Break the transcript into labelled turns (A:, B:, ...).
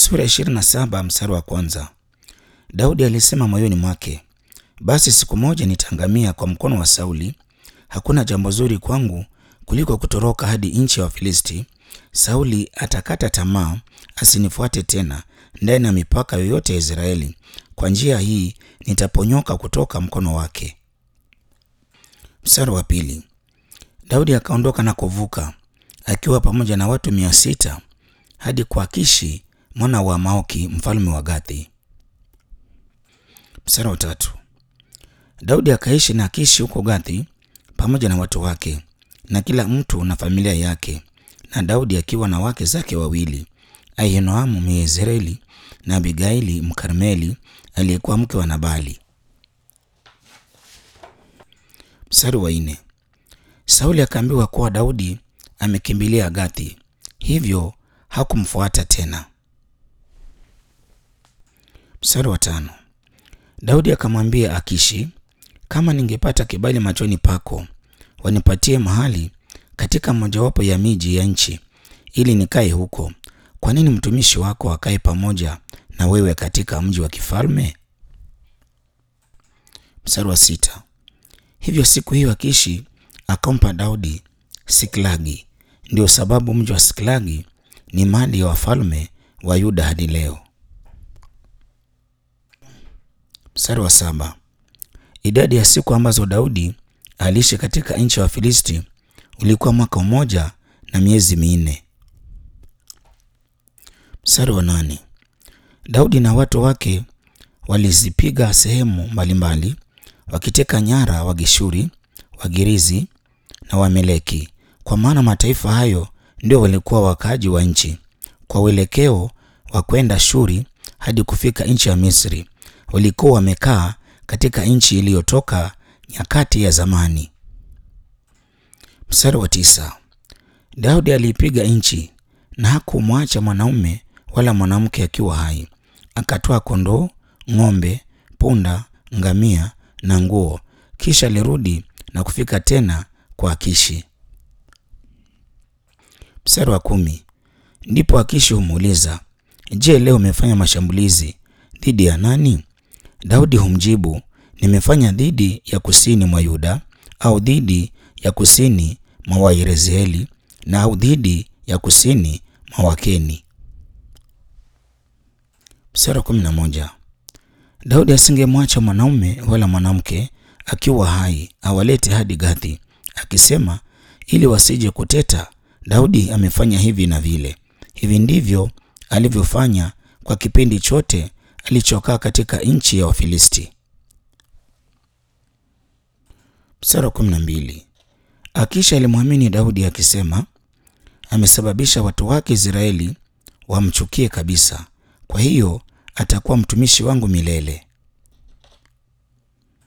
A: Sura 27 mstari wa kwanza. Daudi alisema moyoni mwake, basi siku moja nitaangamia kwa mkono wa Sauli. Hakuna jambo zuri kwangu kuliko kutoroka hadi nchi ya Wafilisti. Sauli atakata tamaa asinifuate tena ndani ya mipaka yoyote ya Israeli. Kwa njia hii nitaponyoka kutoka mkono wake. Mstari wa pili. Daudi akaondoka na kuvuka akiwa pamoja na watu mia sita hadi kwa Akishi mwana wa Maoki mfalme wa Gathi. Mstari wa tatu. Daudi akaishi na Akishi huko Gathi pamoja na watu wake na kila mtu na familia yake, na Daudi akiwa na wake zake wawili, Ahinoamu Myezreeli na Abigaili Mkarmeli aliyekuwa mke wa Nabali. Mstari wa nne. Sauli akaambiwa kuwa Daudi amekimbilia Gathi, hivyo hakumfuata tena. Mstari wa tano. Daudi akamwambia Akishi, kama ningepata kibali machoni pako, wanipatie mahali katika mojawapo ya miji ya nchi, ili nikae huko. Kwa nini mtumishi wako akae pamoja na wewe katika mji wa kifalme? Mstari wa sita. Hivyo siku hiyo Akishi akampa Daudi Siklagi. Ndio sababu mji wa Siklagi ni mali ya wafalme wa Yuda hadi leo. Mstari wa saba. Idadi ya siku ambazo Daudi aliishi katika nchi ya Wafilisti ulikuwa mwaka mmoja na miezi minne. Mstari wa nane. Daudi na watu wake walizipiga sehemu mbalimbali wakiteka nyara Wageshuri, Wagirizi na Wameleki, kwa maana mataifa hayo ndio walikuwa wakaaji wa nchi. Kwa uelekeo wa kwenda Shuri hadi kufika nchi ya Misri, walikuwa wamekaa katika nchi iliyotoka nyakati ya zamani. Mstari wa tisa. Daudi aliipiga nchi na hakumwacha mwanaume wala mwanamke akiwa hai. Akatoa kondoo, ng'ombe, punda, ngamia na nguo, kisha alirudi na kufika tena kwa Akishi. Mstari wa kumi. Ndipo Akishi humuuliza, je, leo umefanya mashambulizi dhidi ya nani? Daudi humjibu, nimefanya dhidi ya kusini mwa Yuda au dhidi ya kusini mwa Wayerezeeli na au dhidi ya kusini mwa Wakeni. Mstari wa kumi na moja. Daudi asingemwacha mwanaume wala mwanamke akiwa hai awalete hadi Gathi, akisema ili wasije kuteta, Daudi amefanya hivi na vile. Hivi ndivyo alivyofanya kwa kipindi chote alichokaa katika nchi ya Wafilisti. Mstari wa kumi na mbili. Akisha alimwamini Daudi akisema, amesababisha watu wake Israeli wamchukie kabisa, kwa hiyo atakuwa mtumishi wangu milele.